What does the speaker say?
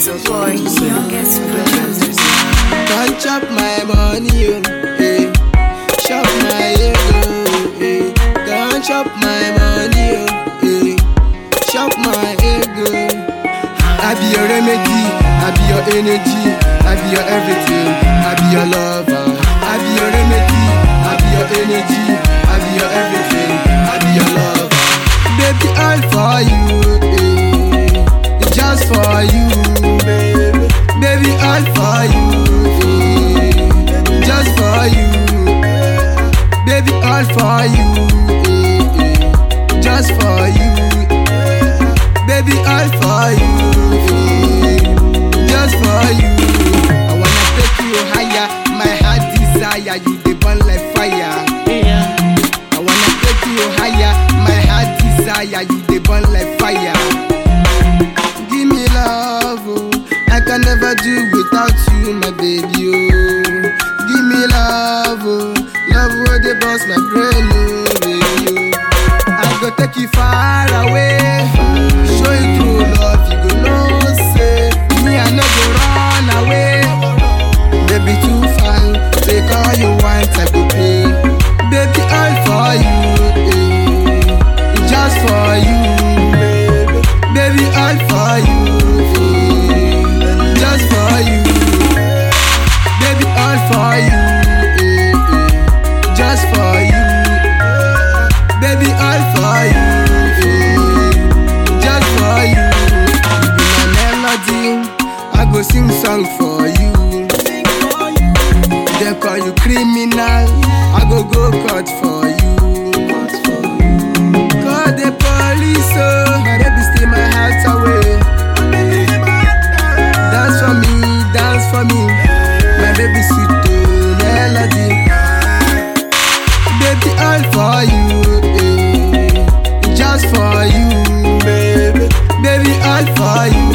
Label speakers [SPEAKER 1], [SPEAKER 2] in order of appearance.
[SPEAKER 1] Boy, youngest producer.
[SPEAKER 2] Don't chop my money, oh, eh. Chop my ego, eh. Don't chop my money, oh, eh. Chop my ego. I be your remedy, I be your energy, I be your everything, I be your lover. I be your remedy, I be your energy, I be your everything, I be your lover. Baby, all for you, eh. It's just for you, baby. Baby, all for you, eh. Just for you, baby, all for you, eh, eh. Just for you, baby, all for you, eh. Just for you. I wanna take you higher, my heart desire you, they burn like fire. I wanna take you higher, my heart desire you, they burn like fire. Give me love, oh. I can never do without you, my baby, oh. Give me love, oh. Love where they bust my brain, oh, baby, oh. I go take you far away, show you true love, you go know, say, me I no go run away. Baby too fine, take all you want, I go pay. Baby all for you, eh. just for you, baby. Baby all for you, eh. just for you. Baby all for you, eh, eh. just for you. Baby all for you, eh. just for you. You be my melody, I go sing song for you. They call you criminal, I go go court for you. Call the police, oh, my baby steal my heart away. Dance for me, dance for me, my baby sweet oh, melody. Baby all for you, eh. just for you, baby. Baby all for you,